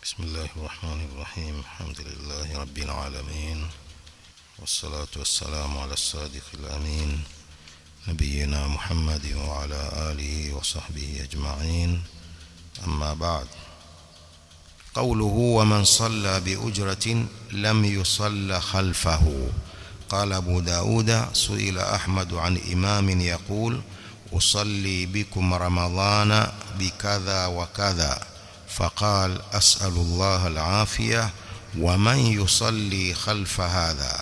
بسم الله الرحمن الرحيم الحمد لله رب العالمين والصلاة والسلام على الصادق الأمين نبينا محمد وعلى آله وصحبه أجمعين أما بعد قوله ومن صلى بأجرة لم يصل خلفه قال أبو داود سئل أحمد عن إمام يقول أصلي بكم رمضان بكذا وكذا فقال أسأل الله العافية ومن يصلي خلف هذا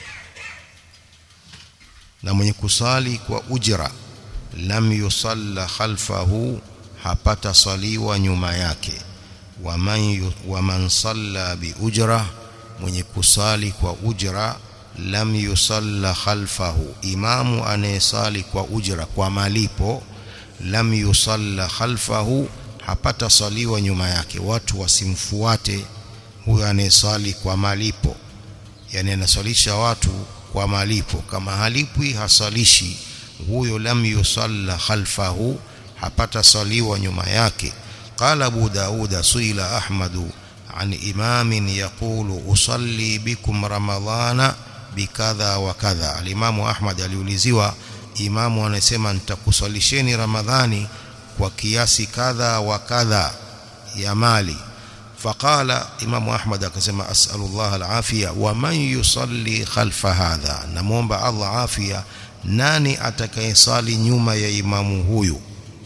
na mwenye kusali kwa ujra lam yusalla khalfahu hapata saliwa nyuma yake waman waman salla bi ujra mwenye kusali kwa ujra lam yusalla khalfahu imamu anayesali kwa ujra kwa malipo lam yusalla khalfahu hapata saliwa nyuma yake watu wasimfuate huyo anayesali kwa malipo yani anasalisha watu kwa malipo kama halipwi hasalishi huyo lam yusalla khalfahu hapata saliwa nyuma yake qala abu dauda suila ahmadu an imamin yaqulu usalli bikum ramadhana bikadha wa kadha alimamu ahmad aliuliziwa imamu anasema nitakusalisheni ramadhani kwa kiasi kadha wa kadha ya mali فقال امام احمد akasema as'alullah alafia wa man yusalli khalfa hadha namuomba Allah afia nani atakayesali nyuma ya imamu huyu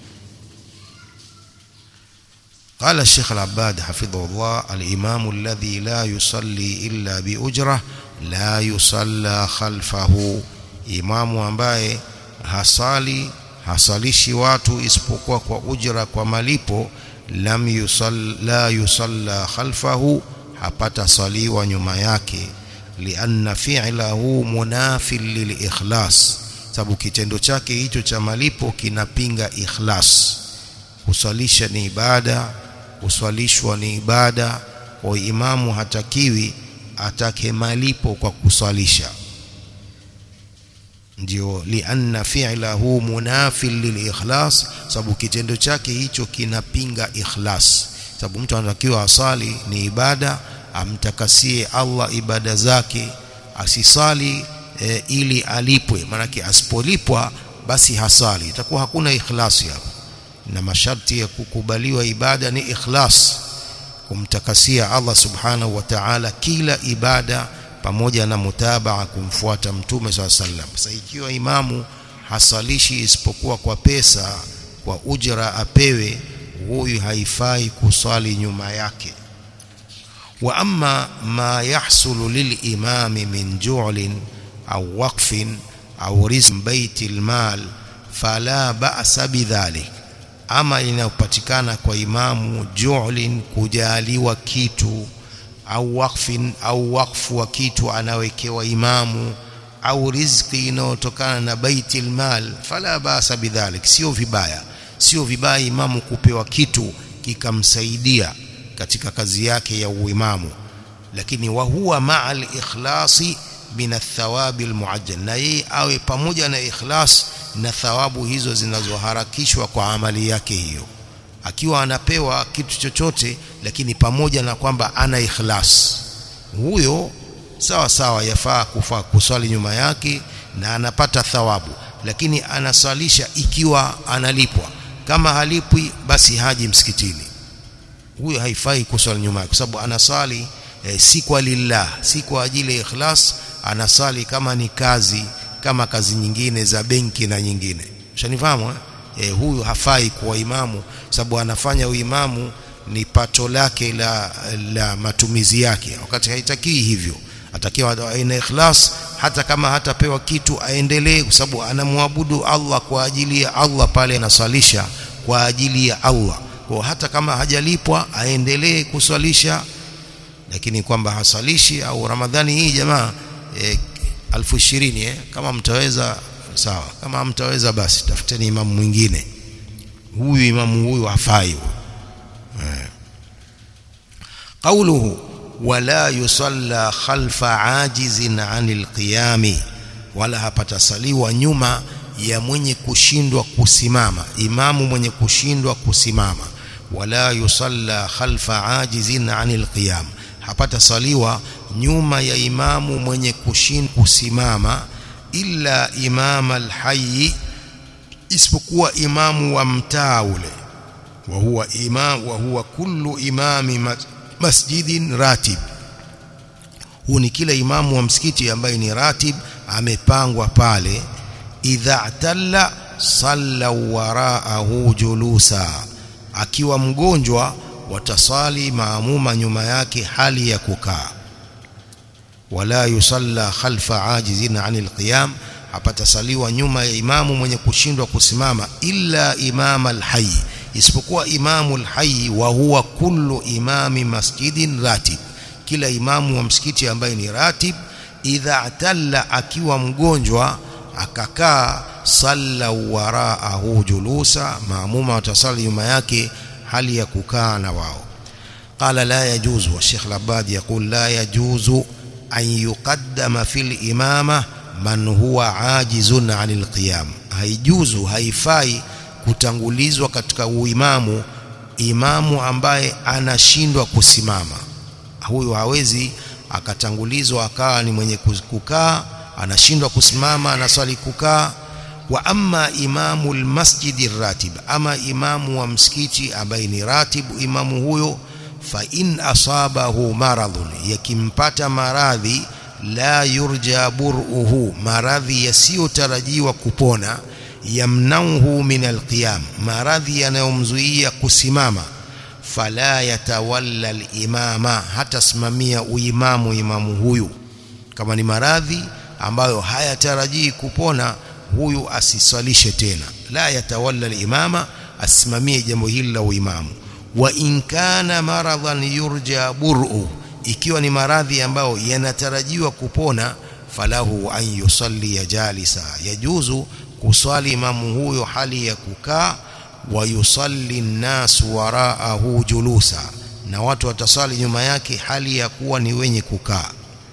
قال الشيخ العباد حفظه الله الإمام الذي لا يصلي إلا بأجرة لا يصلى خلفه إمام ambaye hasali hasalishi watu isipokuwa kwa ujra kwa malipo lam yusalla la yusalla khalfahu hapata saliwa nyuma yake lianna fi'lahu munafil lilikhlas sababu kitendo chake hicho cha malipo kinapinga ikhlas kusalisha ni ibada kuswalishwa ni ibada kwa imamu hatakiwi atake malipo kwa kuswalisha ndio lianna fi'lahu munafil lilikhlas sababu kitendo chake hicho kinapinga ikhlas sababu mtu anatakiwa asali ni ibada amtakasie Allah ibada zake asisali e, ili alipwe maanake asipolipwa basi hasali itakuwa hakuna ikhlasi hapo na masharti ya kukubaliwa ibada ni ikhlas kumtakasia Allah subhanahu wa ta'ala kila ibada pamoja na mutabaa kumfuata mtume swalla sallam sasa ikiwa imamu hasalishi isipokuwa kwa pesa kwa ujra apewe huyu haifai kusali nyuma yake wa amma ma yahsulu lilimami min ju'lin au waqfin au rizq baiti almal fala ba'sa bidhalik ama inayopatikana kwa imamu ju'lin kujaliwa kitu au wakfin au wakfu wa kitu anawekewa imamu au riziki inayotokana na baitil mal fala basa bidhalik sio vibaya sio vibaya imamu kupewa kitu kikamsaidia katika kazi yake ya uimamu lakini wa huwa ma'al ikhlasi min athawabi almuajjal na yeye awe pamoja na ikhlas na thawabu hizo zinazoharakishwa kwa amali yake hiyo akiwa anapewa kitu chochote lakini pamoja na kwamba ana ikhlas huyo sawa sawa yafaa kufaa kuswali nyuma yake na anapata thawabu lakini anasalisha ikiwa analipwa kama halipwi basi haji msikitini huyo haifai kuswali nyuma yake kwa sababu anasali e, si kwa lillah si kwa ajili ya ikhlas anasali kama ni kazi kama kazi nyingine za benki na nyingine ushanifahamu eh? e, huyu hafai kuwa imamu sababu anafanya uimamu ni pato lake la, la matumizi yake wakati haitakii hivyo atakiwa aina ikhlas hata kama hatapewa kitu aendelee kwa sababu anamwabudu Allah kwa ajili ya Allah pale anaswalisha kwa ajili ya Allah kwa hata kama hajalipwa aendelee kuswalisha lakini kwamba hasalishi au Ramadhani hii jamaa e, alfu ishirini eh, kama mtaweza sawa kama mtaweza basi tafuteni imamu mwingine huyu imamu huyu hafai قوله ولا يصلى خلف عاجز عن القيام wala hapatasaliwa nyuma ya mwenye kushindwa kusimama imamu mwenye kushindwa kusimama wala yusalla khalfa ajizin anil qiyam hapata saliwa nyuma ya imamu mwenye kushin kusimama illa imam alhayy isipokuwa imamu wa mtaa ule wa huwa imam wa huwa kullu imami masjidin ratib huu ni kila imamu wa msikiti ambaye ni ratib amepangwa pale idha talla salla waraahu julusa akiwa mgonjwa watasali maamuma nyuma yake hali ya kukaa wala yusalla khalfa ajizin anil qiyam hapatasaliwa nyuma ya imamu mwenye kushindwa kusimama illa imam alhayy isipokuwa imamu alhayy wa huwa kullu imami masjidin ratib kila imamu wa msikiti ambaye ni ratib idha talla akiwa mgonjwa akakaa salla waraahu julusa maamuma watasali nyuma yake hali ya kukaa na wao qala la yajuzu wa Sheikh Labad يقول لا يجوز أن يقدم في الإمامة man huwa ajizun anil qiyam haijuzu haifai kutangulizwa katika uimamu imamu ambaye anashindwa kusimama huyu hawezi akatangulizwa akawa ni mwenye kukaa anashindwa kusimama anaswali kukaa wa amma imamu almasjidi ratib ama imamu wa msikiti ambaye ni ratibu imamu huyo fa in asabahu maradhun yakimpata maradhi la yurja bur'uhu maradhi yasiyotarajiwa kupona yamnauhu min alqiyam maradhi yanayomzuia kusimama fala yatawalla alimama hatasimamia uimamu imamu huyu kama ni maradhi ambayo hayatarajii kupona huyu asiswalishe tena la yatawalla alimama asimamie jambo hili la uimamu wa in kana maradhan yurja bur'u ikiwa ni maradhi ambayo yanatarajiwa kupona falahu an yusalli jalisa yajuzu kuswali imamu huyo hali ya kukaa wa yusalli nnasu waraahu julusa na watu watasali nyuma yake hali ya kuwa ni wenye kukaa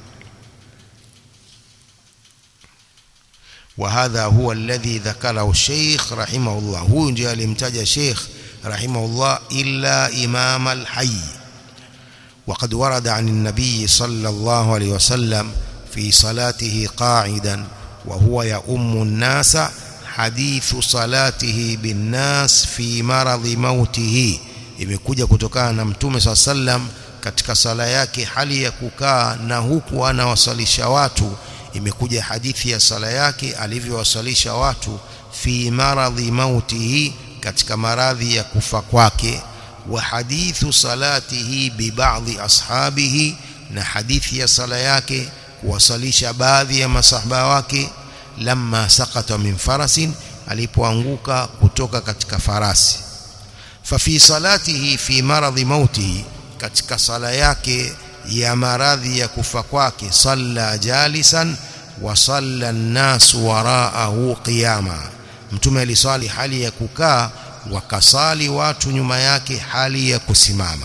وهذا هو الذي ذكره الشيخ رحمه الله هو ndio alimtaja Sheikh رحمه الله إلا إمام الحي وقد ورد عن النبي صلى الله عليه وسلم في صلاته قاعدا وهو يؤم الناس حديث صلاته بالناس في مرض موته imekuja kutokana na mtume swalla sallam katika sala yake hali ya kukaa na huku anawasalisha watu imekuja hadithi ya sala yake alivyowasalisha watu fi maradhi mautihi katika maradhi ya kufa kwake wa hadithu salatihi bi ba'dhi ashabihi na hadithi ya sala yake kuwasalisha baadhi ya masahaba wake lamma sakata min farasin alipoanguka kutoka katika farasi fa fi salatihi fi maradhi mautihi katika sala yake ya maradhi ya kufa kwake salla jalisan wa salla an-nas waraahu qiyama mtume aliswali hali ya kukaa wakasali watu nyuma yake hali ya kusimama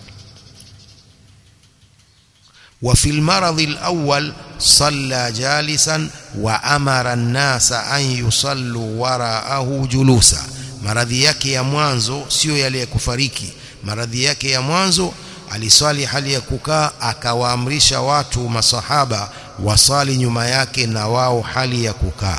وفي المرض الأول صلى جالسا وأمر الناس أن يصلوا وراءه جلوسا maradhi yake ya mwanzo sio yale ya kufariki maradhi yake ya mwanzo aliswali hali ya kukaa akawaamrisha watu masahaba wasali nyuma yake na wao hali ya kukaa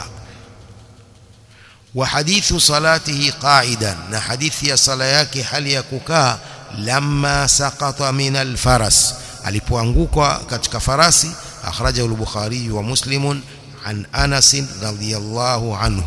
wa hadithu salatihi qa'idan na hadithi ya sala yake hali ya kukaa lamma saqata min alfaras alipoanguka katika farasi akhrajahu al-bukhari wa muslimun an anas radhiyallahu anhu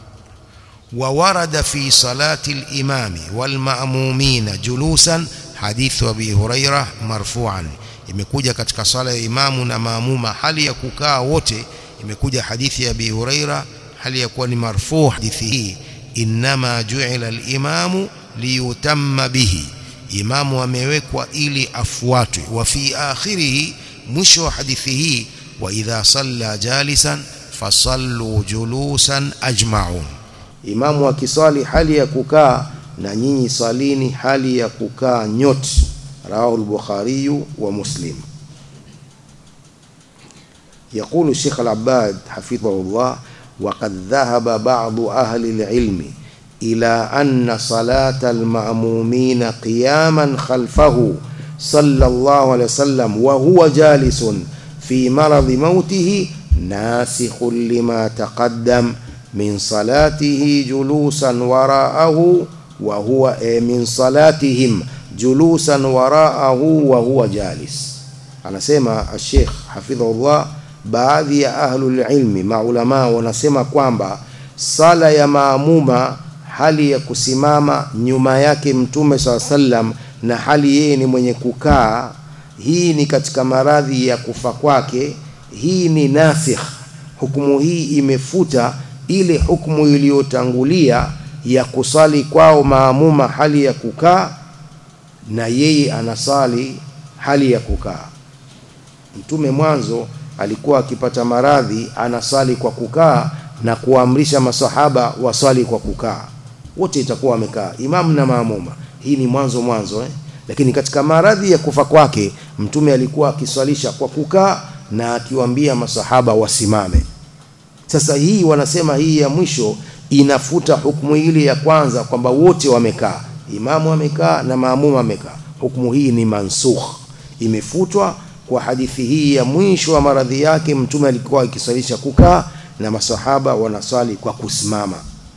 وورد في صلاة الإمام والمأمومين جلوسا حديث أبي هريرة مرفوعا imekuja katika sala ya imamu na maamuma hali ya kukaa wote imekuja hadithi ya Abi Huraira hali ya kuwa ni marfu hadithi hii inma ju'ila al-imamu liyutamma bihi imamu amewekwa ili afuatwe wa fi akhirih mwisho wa hadithi hii wa idha salla jalisan fasallu julusan ajma'un imamu akiswali hali ya kukaa na nyinyi salini hali ya kukaa nyote rawahu al-bukhari wa muslim يقول الشيخ العباد حفظه الله وقد ذهب بعض أهل العلم إلى أن صلاة المأمومين قياما خلفه صلى الله عليه وسلم وهو جالس في مرض موته ناسخ لما تقدم من صلاته جلوسا وراءه وهو من صلاتهم جلوسا وراءه وهو جالس anasema Sheikh hafidhahullah baadhi ya ahlul ilmi maulama wanasema kwamba sala ya maamuma hali ya kusimama nyuma yake mtume saa sallam na hali yeye ni mwenye kukaa hii ni katika maradhi ya kufa kwake hii ni nasikh hukumu hii imefuta ile hukumu iliyotangulia ya kusali kwao maamuma hali ya kukaa na yeye anasali hali ya kukaa mtume mwanzo alikuwa akipata maradhi anasali kwa kukaa na kuamrisha masahaba wasali kwa kukaa wote itakuwa wamekaa imamu na maamuma hii ni mwanzo mwanzo eh? lakini katika maradhi ya kufa kwake mtume alikuwa akiswalisha kwa kukaa na akiwaambia masahaba wasimame sasa hii wanasema hii ya mwisho inafuta hukumu ile ya kwanza kwamba wote wamekaa imamu amekaa na maamuma amekaa hukumu hii ni mansukh imefutwa kwa hadithi hii ya mwisho wa maradhi yake mtume alikuwa akiswalisha kukaa na masahaba wanaswali kwa kusimama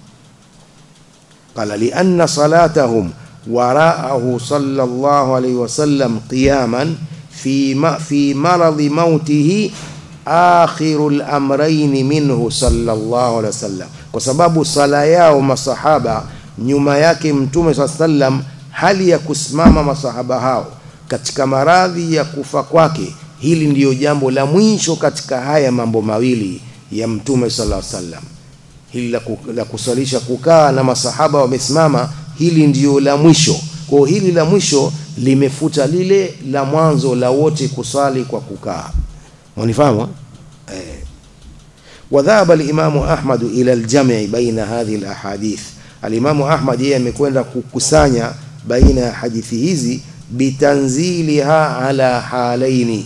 qala lianna salatahum waraahu sallallahu alayhi wasallam qiyaman fi ma fi maradhi mautihi akhirul amrayn minhu sallallahu alayhi wasallam kwa sababu sala yao masahaba nyuma yake mtume sallam hali ya kusimama masahaba hao katika maradhi ya kufa kwake hili ndiyo jambo la mwisho katika haya mambo mawili ya mtume sallallahu alaihi wasallam hili la, la kusalisha kukaa na masahaba wamesimama hili ndiyo la mwisho kwa hili la mwisho limefuta lile la mwanzo la wote kusali kwa kukaa mwanifahamu eh وذهب الإمام أحمد إلى الجمع بين هذه الأحاديث الإمام أحمد yeye amekwenda kukusanya baina ya hadithi hizi bitanziliha ala halaini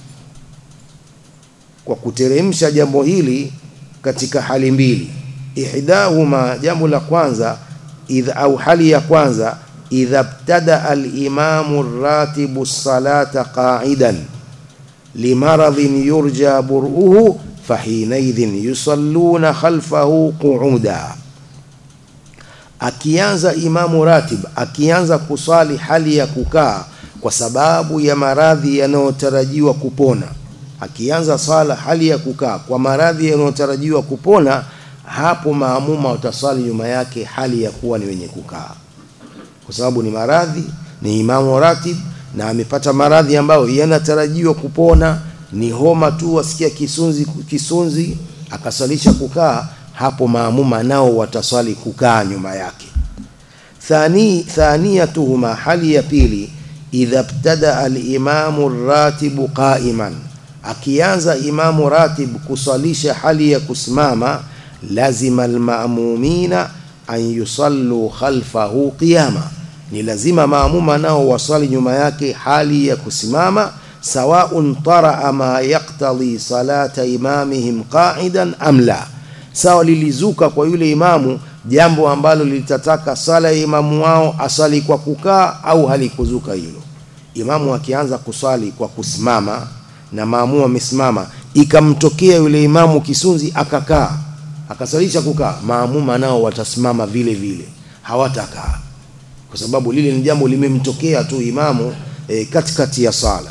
kwa kuteremsha jambo hili katika hali mbili ihdahuma jambo la kwanza idha au hali ya kwanza idha ibtada al-imamu ratibu salata qa'idan limaradhin yurja bur'uhu fahinaidhin yusalluna khalfahu qu'uda akianza imamu ratib akianza kusali hali ya kukaa kwa sababu ya maradhi yanayotarajiwa kupona akianza sala hali ya kukaa kwa maradhi yanayotarajiwa kupona hapo maamuma utasali nyuma yake hali ya kuwa ni wenye kukaa kwa sababu ni maradhi ni imamu ratib na amepata maradhi ambayo yanatarajiwa kupona ni homa tu wasikia kisunzi kisunzi akasalisha kukaa hapo maamuma nao wataswali kukaa nyuma yake thani thaniyatuhuma hali ya pili idha ibtada al-imamu ratibu qa'iman akianza imamu ratib kuswalisha hali ya kusimama lazima al-ma'mumina an yusallu khalfahu qiyama ni lazima maamuma nao wasali nyuma yake hali ya kusimama sawaun taraa ma yaqtadi salata imamihim qa'idan am la sawa lilizuka kwa yule imamu jambo ambalo litataka sala ya imamu wao asali kwa kukaa au halikuzuka hilo imamu akianza kusali kwa kusimama na maamu amesimama ikamtokea yule imamu kisunzi akakaa akasalisha kukaa maamuma nao watasimama vile vile hawatakaa kwa sababu lile ni jambo limemtokea tu imamu e, katikati ya sala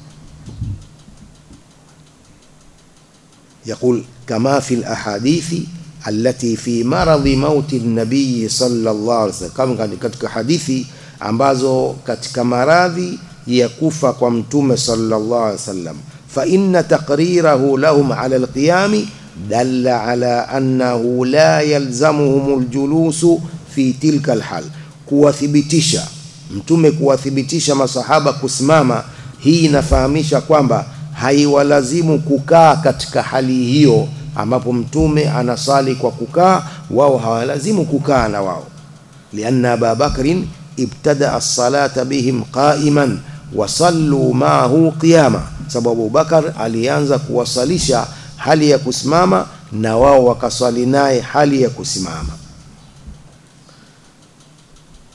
يقول كما في الأحاديث التي في مرض موت النبي صلى الله عليه وسلم كما katika hadithi ambazo katika maradhi ya kufa kwa mtume sallallahu alaihi wasallam fa inna taqrirahu lahum ala alqiyam dalla ala annahu la yalzamuhum aljulus fi tilka alhal kuwathibitisha mtume kuwathibitisha masahaba kusimama hii inafahamisha kwamba haiwalazimu kukaa katika hali hiyo ambapo mtume anasali kwa kukaa wao hawalazimu kukaa na wao lianna Abu Bakrin ibtada as-salata bihim qa'iman wa sallu ma'ahu qiyama sababu Bakar alianza kuwasalisha hali ya kusimama na wao wakaswali naye hali ya kusimama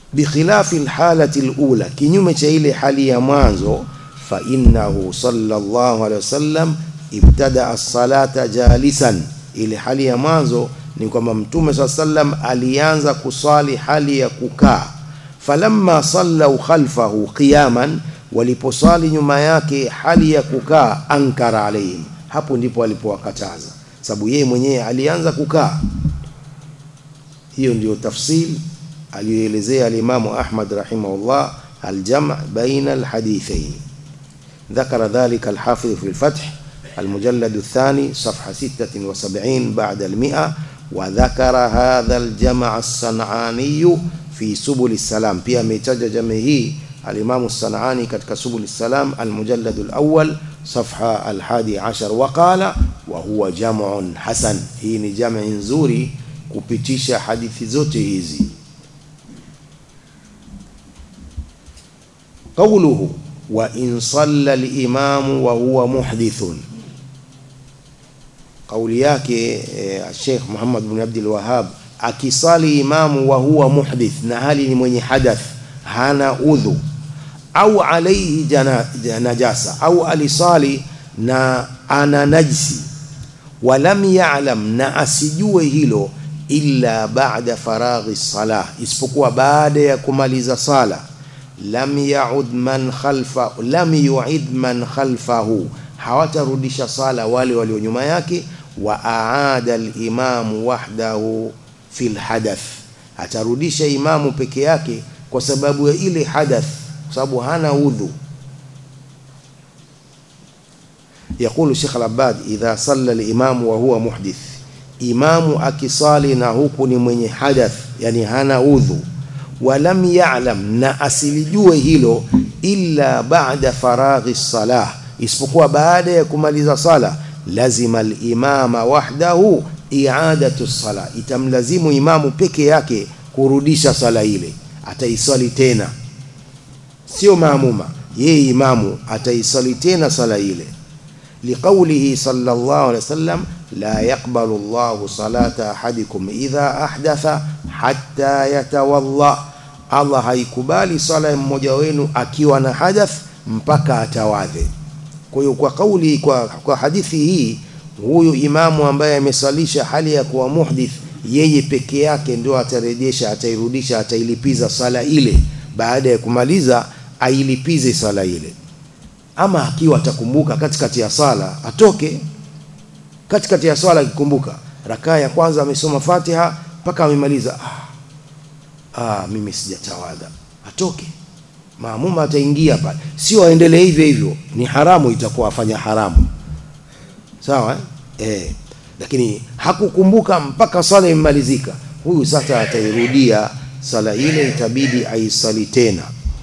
bikhilafi alhalati alula kinyume cha ile hali ya mwanzo fa innahu sallallahu alaihi wasallam ibtada as-salata jalisan ile hali ya mwanzo ni kwamba mtume saa sallam alianza kusali hali ya kukaa falamma sallau khalfahu qiyaman waliposali nyuma yake hali ya kukaa ankara alaihim hapo ndipo alipowakataza sababu yeye mwenyewe alianza kukaa hiyo ndio tafsil aliyoelezea alimamu Ahmad rahimahullah aljam' baina alhadithain ذكر ذلك الحافظ في الفتح المجلد الثاني صفحة 76 بعد المئة وذكر هذا الجمع الصنعاني في سبل السلام pia ametaja jamii hii الإمام الصنعاني katika سبل السلام المجلد الأول صفحة الحادي عشر وقال وهو جمع حسن hii ni jamii nzuri kupitisha hadithi zote hizi قوله وإن صلى الإمام وهو محدث kauli yake Sheikh Muhammad bin Abdul Wahhab akisali imamu wa huwa muhdith na hali ni mwenye hadath hana udhu au alaihi jana, najasa au alisali na ana najsi walam ya'lam na asijue hilo illa ba'da faraghi salah isipokuwa baada ya kumaliza sala lam ya'ud man khalfa lam yu'id man khalfahu hawatarudisha sala wale walio nyuma yake wa aada al-imamu wahdahu fil hadath atarudisha imamu peke yake kwa sababu ya ile hadath kwa sababu hana udhu يقول الشيخ العباد إذا صلى الإمام وهو محدث إمام أكصالي نهوك من حدث يعني هنا أوذو ولم يعلم na asilijue hilo illa ba'da faraghi salah isipokuwa baada ya kumaliza sala lazima al-imama wahdahu i'adatu sala itamlazimu imamu peke yake kurudisha sala ile ataisali tena sio maamuma yeye imamu ataisali tena sala ile liqaulihi sallallahu alaihi wasallam la yaqbalu Allahu salata ahadikum idha ahdatha hatta yatawalla Allah haikubali sala ya mmoja wenu akiwa na hadath mpaka atawadhe kwa hiyo kwa kauli kwa, kwa hadithi hii huyu imamu ambaye amesalisha hali ya kuwa muhdith yeye peke yake ndio atarejesha atairudisha atailipiza sala ile baada ya kumaliza ailipize sala ile ama akiwa atakumbuka katikati ya sala atoke katikati ya swala akikumbuka rakaa ya kwanza amesoma Fatiha mpaka amemaliza ah, ah mimi sijatawadha atoke maamuma ataingia pale sio aendelee hivyo hivyo ni haramu itakuwa afanya haramu sawa eh? Eh, lakini hakukumbuka mpaka sala imemalizika huyu sasa atairudia sala ile itabidi aisali tena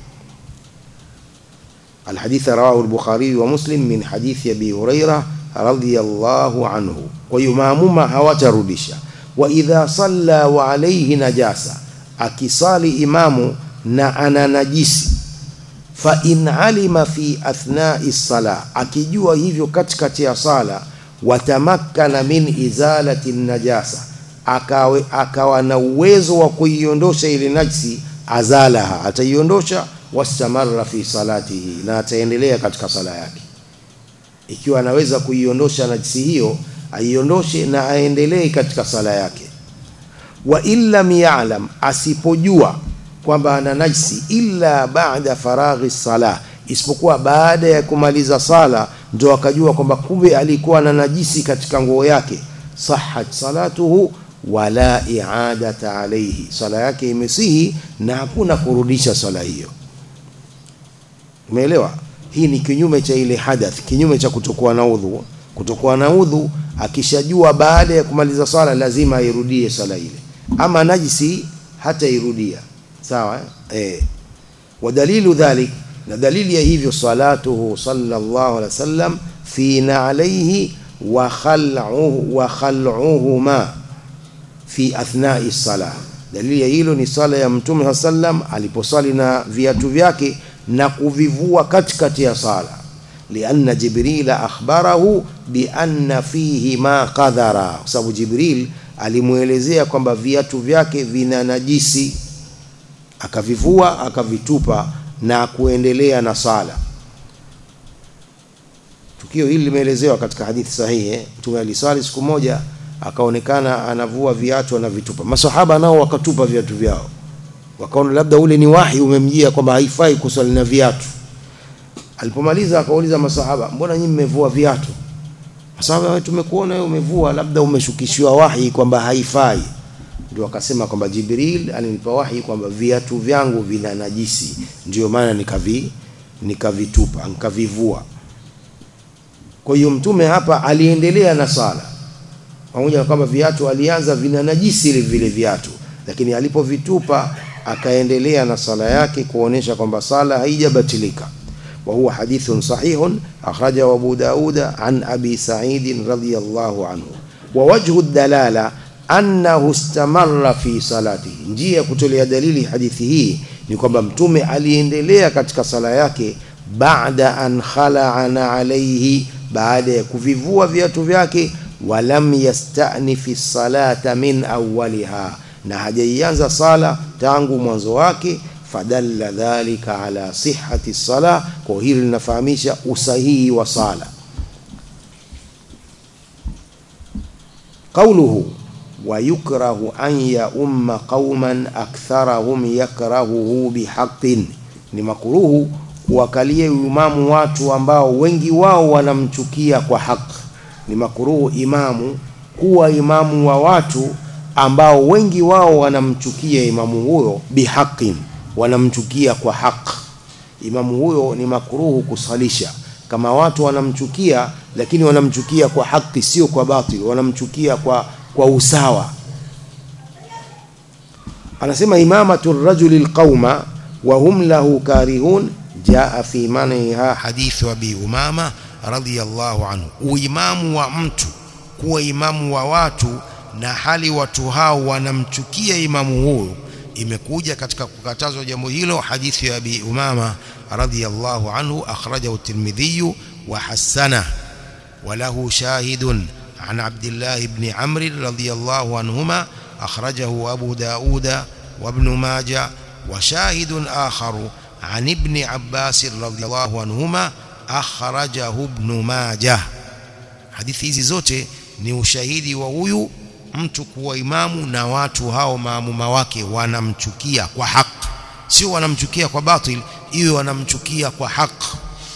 الحديث رواه البخاري ومسلم من حديث ابي هريره رضي الله عنه ويمامما hawatarudisha واذا صلى وعليه نجاسه akisali imamu na ana najisi fa in alima fi athna'i sala akijua hivyo katikati ya sala watamakkana min izalati najasa akawe akawa na uwezo wa kuiondosha ile najisi azalaha ataiondosha wastamarra fi salatihi na ataendelea katika sala yake ikiwa anaweza kuiondosha najisi hiyo aiondoshe na aendelee katika sala yake wa illam ya'lam asipojua kwamba ana najisi illa ba'da faraghi sala isipokuwa baada ya kumaliza sala ndio akajua kwamba kumbe alikuwa na najisi katika nguo yake sahhat salatuhu wala i'adata alayhi sala yake imesihi na hakuna kurudisha sala hiyo umeelewa hii ni kinyume cha ile hadath kinyume cha kutokuwa na udhu kutokuwa na udhu akishajua baada ya kumaliza swala lazima airudie swala ile ama najisi hata irudia sawa eh wadalilu dhalik na dalili ya hivyo salatuhu sallallahu alaihi wasallam fi na'alayhi wa khal'uhu wa khal'uhuma fi athna'i salah dalili ya hilo ni sala ya mtume sallam aliposali na viatu vyake na kuvivua katikati ya sala lianna jibrila akhbarahu bianna fihi ma qadhara kwa sababu jibril alimuelezea kwamba viatu vyake vina najisi akavivua akavitupa na kuendelea na sala tukio hili limeelezewa katika hadithi sahihi eh? mtume aliswali siku moja akaonekana anavua viatu anavitupa masahaba nao wakatupa viatu vyao wakaona labda ule ni wahi umemjia kwamba haifai kuswali na viatu alipomaliza akauliza masahaba mbona nyinyi mmevua viatu masahaba tumekuona wewe umevua labda umeshukishiwa wahi kwamba haifai ndio akasema kwamba Jibril alinipa wahi kwamba viatu vyangu vina najisi ndio maana nikavi nikavitupa nikavivua kwa hiyo mtume hapa aliendelea na sala pamoja na kwamba viatu alianza vina najisi ile vile viatu lakini alipovitupa akaendelea na sala yake kuonesha kwamba sala haijabatilika وهو حديث صحيح أخرجه أبو داود عن أبي سعيد رضي الله عنه ووجه الدلالة أنه استمر في صلاته njia kutolea dalili hadithi hii ni kwamba mtume aliendelea katika sala yake baada an khala'ana alayhi baada ya kuvivua viatu vyake walam yastanifi salata min awwaliha na hajaianza sala tangu mwanzo wake fadalla dhalika ala sihhati sala kwa hili linafahamisha usahihi wa sala qawluhu wa yukrahu an ya umma qauman aktharahum yakrahuhu bihaqqin ni makruhu kuwakalia imamu watu ambao wengi wao wanamchukia kwa haki ni makruhu imamu kuwa imamu wa watu ambao wengi wao wanamchukia imamu huyo bihaqin wanamchukia kwa haq imamu huyo ni makruhu kusalisha kama watu wanamchukia lakini wanamchukia kwa haki sio kwa batil wanamchukia kwa kwa usawa anasema imamatu rajuli alqauma wa hum lahu karihun jaa fi maniha hadithi wa bi umama radhiyallahu anhu uimamu wa mtu kuwa imamu wa watu na hali watu hao wanamchukia imamu huyo imekuja katika kukatazwa jambo hilo hadithi ya Abi Umama radhiyallahu anhu akhrajahu at-Tirmidhi wa hasana وله شاهد عن عبد الله بن عمرو رضي الله عنهما أخرجه أبو داود وابن ماجه وشاهد آخر عن ابن عباس رضي الله عنهما أخرجه ابن ماجه حديث hizi zote ni ushahidi wa huyu mtu kuwa imamu na watu hao maamuma wake wanamchukia kwa haki sio wanamchukia kwa batil iwe wanamchukia kwa haki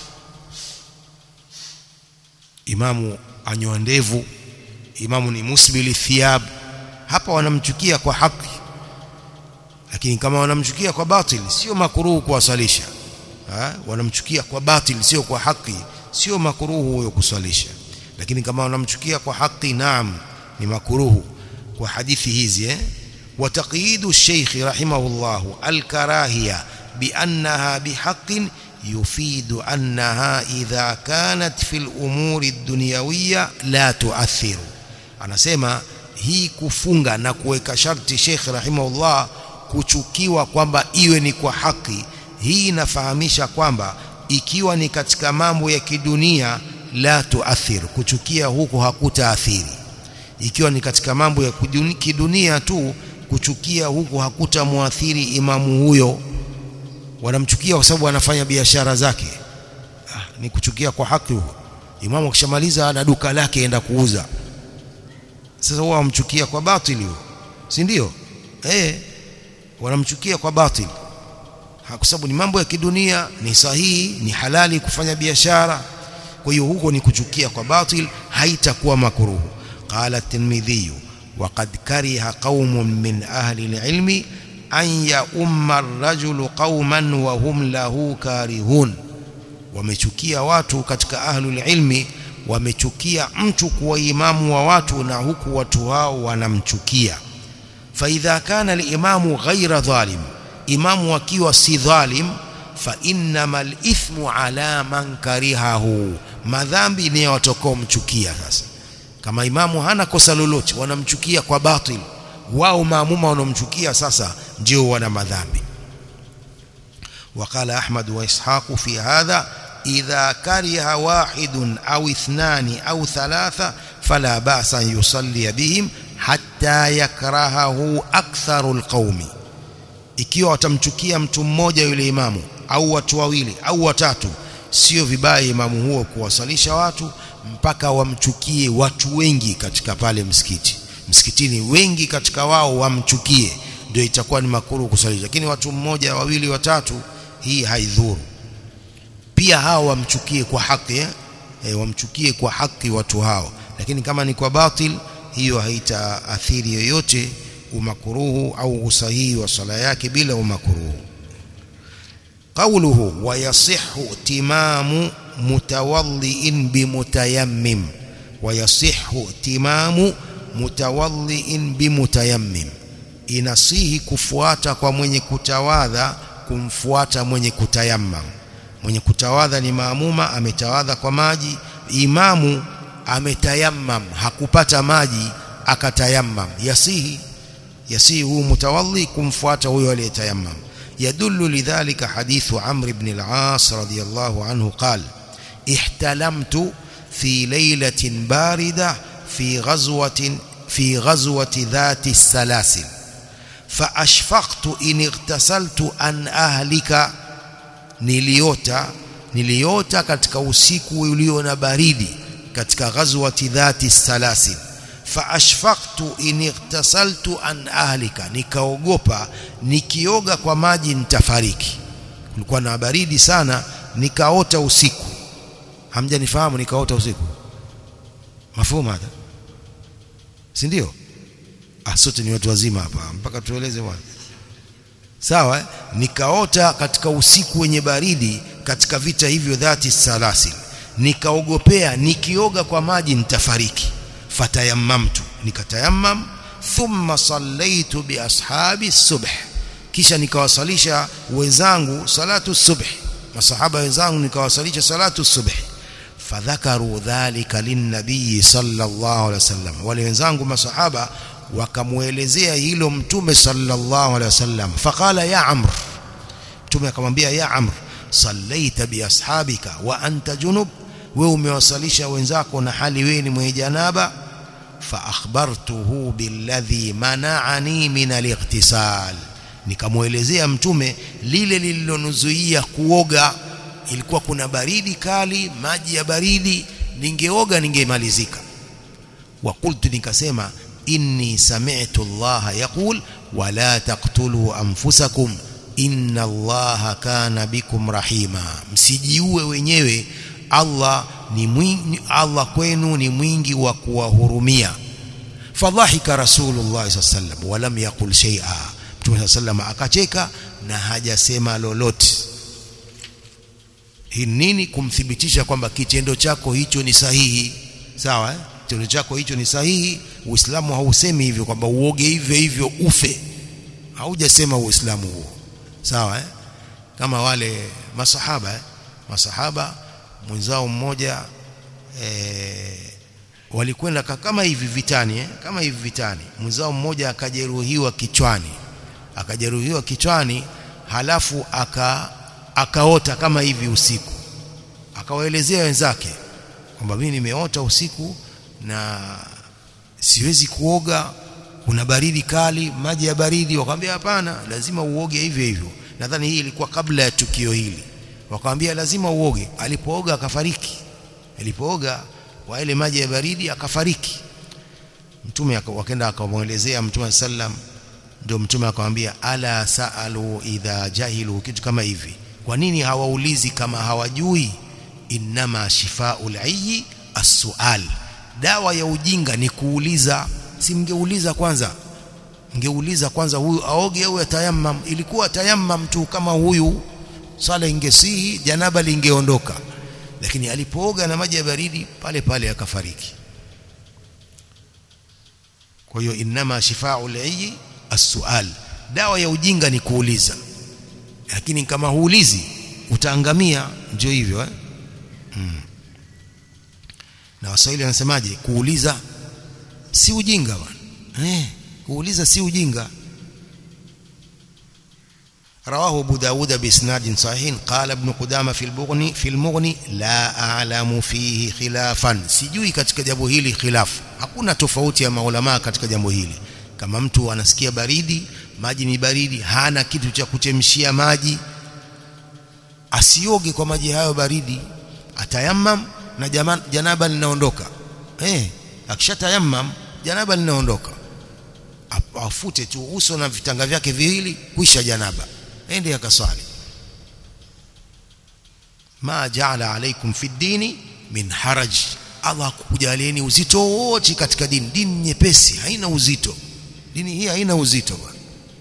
imamu anyoa ndevu imamu ni musbili thiyab hapa wanamchukia kwa haki lakini kama wanamchukia kwa batil sio makuruhu kuwasalisha ha? wanamchukia kwa batil sio kwa haki sio makuruhu huyo kuswalisha lakini kama wanamchukia kwa haki naam ni makuruhu kwa hadithi hizi eh وتقييد الشيخ رحمه الله الكراهية بأنها بحق يفيد أنها إذا كانت في الأمور الدنيوية لا تؤثر anasema hii kufunga na kuweka sharti Sheikh rahimahullah kuchukiwa kwamba iwe ni kwa haki hii inafahamisha kwamba ikiwa ni katika mambo ya kidunia la tuathir kuchukia huko hakutaathiri ikiwa ni katika mambo ya kidunia tu kuchukia huku hakutamwathiri imamu huyo wanamchukia kwa sababu anafanya biashara zake ah, ni kuchukia kwa haki huko imamu akishamaliza ana duka lake enda kuuza sasa wao wamchukia kwa batili huo si ndio eh wanamchukia kwa batili kwa sababu ni mambo ya kidunia ni sahihi ni halali kufanya biashara kwa hiyo huko ni kuchukia kwa batil haitakuwa makuruhu qala at-tirmidhi وقد كره قوم من أهل العلم أن يؤم الرجل قوما وهم له كارهون wamechukia watu katika ahlul ilmi wamechukia mtu kuwa imamu wa watu na huku watu hao wanamchukia fa idha kana al-imamu ghayra dhalim imamu akiwa si dhalim fa innamal ithmu ala man karihahu madhambi ni watakao mchukia sasa kama imamu hana kosa lolote wanamchukia kwa batil wao maamuma wanomchukia sasa ndio wana madhambi وقال أحمد وإسحاق في هذا إذا كره واحد أو اثنان أو ثلاثة فلا بأس أن يصلي بهم حتى يكرهه أكثر القوم ikiwa watamchukia mtu mmoja yule imamu au watu wawili au watatu sio vibaya imamu huo kuwasalisha watu mpaka wamchukie watu wengi katika pale msikiti msikitini wengi katika wao wamchukie ndio itakuwa ni makuru kusalisha lakini watu mmoja wawili watatu hii haidhuru pia hao wamchukie kwa haki eh? E, wamchukie kwa haki watu hao lakini kama ni kwa batil hiyo haitaathiri yoyote umakuruhu au usahihi wa sala yake bila umakuruhu قوله ويصح اتمام متوضئ بمتيمم ويصح اتمام متوضئ بمتيمم inasihi kufuata kwa mwenye kutawadha kumfuata mwenye kutayammam mwenye kutawadha ni maamuma ametawadha kwa maji imamu ametayammam hakupata maji akatayammam yasihi yasihi huu mutawadhi kumfuata huyo aliyetayammam يدل لذلك حديث عمرو بن العاص رضي الله عنه قال احتلمت في ليلة باردة في غزوة في غزوة ذات السلاسل فأشفقت إن اغتسلت أن أهلك niliota niliota katika usiku ulio na baridi katika ghazwati dhati salasil faashfaqtu in ightasaltu an ahlika nikaogopa nikioga kwa maji nitafariki kulikuwa na baridi sana nikaota usiku hamjanifahamu nikaota usiku mafumu hata si ndio ah sote ni watu wazima hapa mpaka tueleze bwana sawa eh? nikaota katika usiku wenye baridi katika vita hivyo dhati salasil nikaogopea nikioga kwa maji nitafariki fatayammamtu nikatayammam thumma sallaitu bi ashabi subh kisha nikawasalisha wenzangu salatu subh masahaba wenzangu nikawasalisha salatu subh fadhakaru dhalika linnabii sallallahu alaihi wasallam wale wenzangu masahaba wakamuelezea hilo mtume sallallahu alaihi wasallam faqala ya amr mtume akamwambia ya amr sallaita bi ashabika wa anta junub wewe umewasalisha wenzako na hali wewe ni mwenye janaba fa akhbartuhu billadhi mana'ani min al-ightisal nikamuelezea mtume lile lililonuzuia kuoga ilikuwa kuna baridi kali maji ya baridi ningeoga ningemalizika wa qultu nikasema inni sami'tu Allah yaqul wala taqtulu anfusakum inna Allah kana bikum rahima msijiue wenyewe Allah ni mwingi Allah kwenu ni mwingi wa kuwahurumia fadhahika rasulullah sallallahu walam yaqul shay'a mtume sallallahu akacheka na hajasema lolote hii nini kumthibitisha kwamba kitendo chako hicho ni sahihi sawa eh? kitendo chako hicho ni sahihi uislamu hausemi hivyo kwamba uoge hivyo hivyo ufe haujasema uislamu huo sawa eh? kama wale masahaba eh? masahaba mwenzao mmoja eh, walikwenda kama hivi vitani eh? kama hivi vitani mwenzao mmoja akajeruhiwa kichwani akajeruhiwa kichwani halafu aka akaota kama hivi usiku akawaelezea wenzake kwamba mimi nimeota usiku na siwezi kuoga kuna baridi kali maji ya baridi wakamwambia hapana lazima uoge hivyo hivyo nadhani hii ilikuwa kabla ya tukio hili wakamwambia lazima uoge alipooga akafariki alipooga kwa ile maji ya baridi akafariki mtume wakaenda akamwelezea mtume sallam ndio mtume akamwambia ala saalu idha jahilu kitu kama hivi kwa nini hawaulizi kama hawajui innama shifaul ayyi as-sual dawa ya ujinga ni kuuliza si mngeuliza kwanza mngeuliza kwanza huyu aoge au atayammam ilikuwa tayammam tu kama huyu sala ingesihi janaba lingeondoka lakini alipooga na maji ya baridi pale pale akafariki kwa hiyo inama shifaul ayyi as-sual dawa ya ujinga ni kuuliza lakini kama huulizi utaangamia ndio hivyo eh hmm. na waswahili wanasemaje kuuliza si ujinga bwana eh kuuliza si ujinga رواه ابو داود باسناد صحيح قال ابن قدامه في المغني في المغني لا اعلم فيه خلافا sijui katika jambo hili khilaf hakuna tofauti ya maulama katika jambo hili kama mtu anasikia baridi maji ni baridi hana kitu cha kuchemshia maji asioge kwa maji hayo baridi atayammam na jama, janaba linaondoka eh akishatayammam janaba linaondoka afute tu uso na vitanga vyake viwili kuisha janaba ende akaswali ma jaala alaikum fi dini min haraj Allah kukujalieni uzito wote katika dini dini nyepesi haina uzito dini hii haina uzito bwana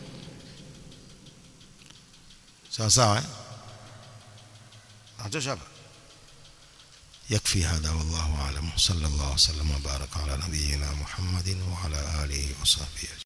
sawa sawa eh atosha hapa يكفي هذا والله أعلم صلى الله وسلم وبارك على نبينا محمد وعلى آله وصحبه